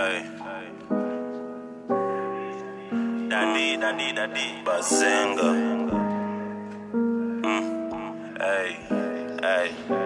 Hey. Daddy, daddy, daddy, Bazenga. Mm. Hey, hey.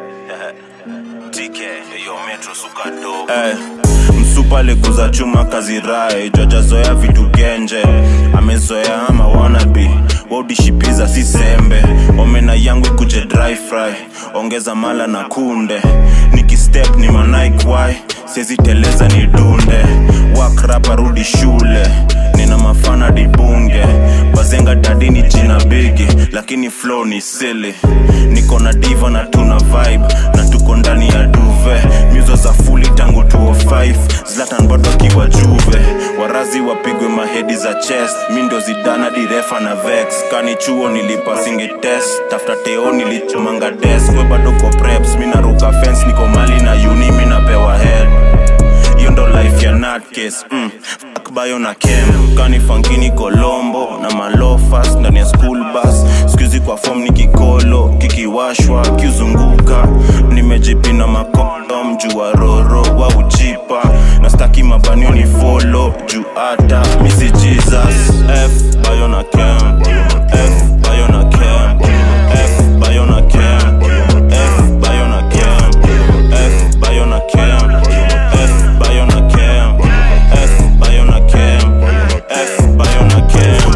TK, yo metro suka dope. Hey. Msupa alikuza chuma kazi rai jajazoea vitu genje amezoea ama wanabi waudishipiza si sembe omena yangu ikuje dry fry ongeza mala na kunde nikistep ni manaikwai siezi teleza ni dunde wakrapa rudi shule nina mafana dibunge bazenga dadini jina bigi lakini flow ni sili niko na diva na tuna vibe na tuko ndani ya duve myuzo za fuli tangu 205 zlatan bado akiwa juve warazi wapigwe mahedi za chest mi ndo zidana direfa na vex kani chuo nilipa singi test tafuta teo nilichomanga desk we bado ko preps mi naruka fence niko mali na uni mi napewa head hiyo ndo life ya nutcase mm. fuck bayo na kem kani fankini kolombo na malofas ndani ya school bus skuizi kwa fom ni kikolo kikiwashwa kiuzunguka nimejipina makondom juu wa roro wa ujipa na staki mabanio ni folo juu hata misi jesus f bayo na kem f bayo na kem f bayo na kem f bayo na kem f bayo na kem f bayo na kem f bayo na kem f bayo na kem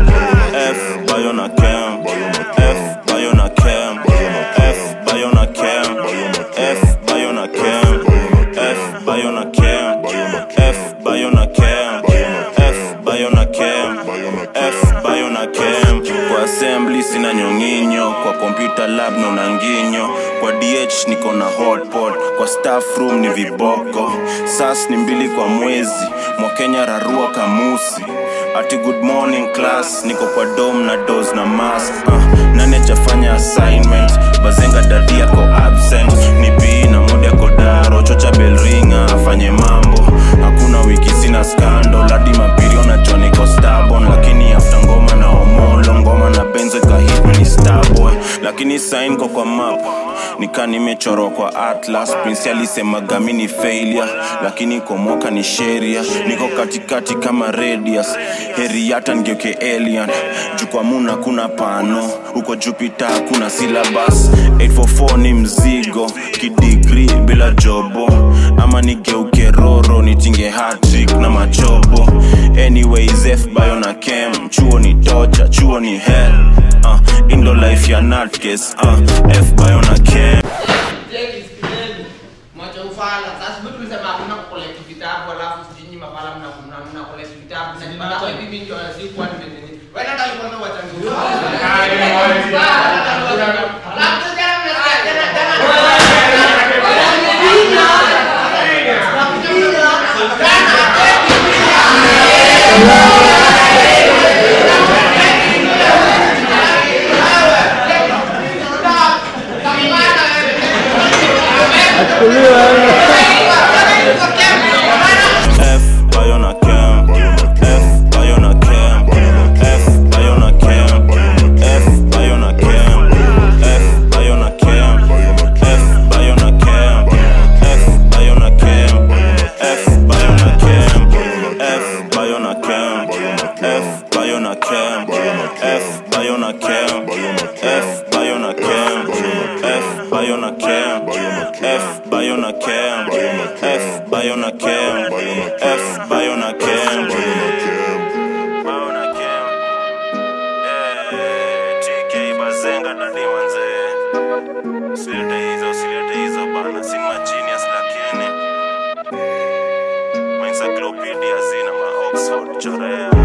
f bayo na kem f bayo na kem f bayo na kem f bayo na kem f bayo na kem f bayo na kem f bayo na kem f bayo na kem kwa assembly sina nyonginyo kwa computer lab naona nginyo kwa dh niko na hotpot kwa staff room ni viboko sas ni mbili kwa mwezi mwakenya rarua kamusi ati good morning class niko kwa dom na dos na mask uh, nani ajafanya assignment bazenga dadi yako absent ni bii na modi yako daro chocha belringa afanye mambo hakuna wiki sina skando ladi mapirio na joniko stabon lakini afta ngoma na omolo ngoma na benzo ikahit ni starboy lakini sain ko kwa map nika nimechorwa kwa atlas prince alisemaga mi ni failure lakini kwa mwaka ni sheria niko katikati kama radius heri hata ngeuke alien juu kwa muna kuna pano huko jupiter kuna syllabus 844 ni mzigo kidigri bila jobo ama nigeuke roro nitinge hatrik na machobo anyways f bayo na kem chuo ni tocha chuo ni hell uh, indo life ya nutcase uh, f bayo na kem Jeki, sikizeni. Mwacha ufala. Sasa sisi tulisema hakuna kukolect vitabu alafu sijui nyinyi mafala mna mna mna collect vitabu. Na baada ya hivi ndio sikuwa nimenini. Wewe ndio alikuwa na wachangu. Alafu jana mnasikia jana jana. F bayo na kem F bayo na kem F bayo na kem F bayo na kem F bayo na kem F bayo na kem F bayo na kem F bayo na kem F bayo na kem F bayo na kem F bayo na kem F bayo na kem F bayo na kem F bayo na kem F bayo na kem F bayo na kem Bayo na kem Eh, TK Bazenga dadi manze Usilete hizo, usilete hizo bana Si ma genius lakini Ma encyclopedia zina ma Oxford chorea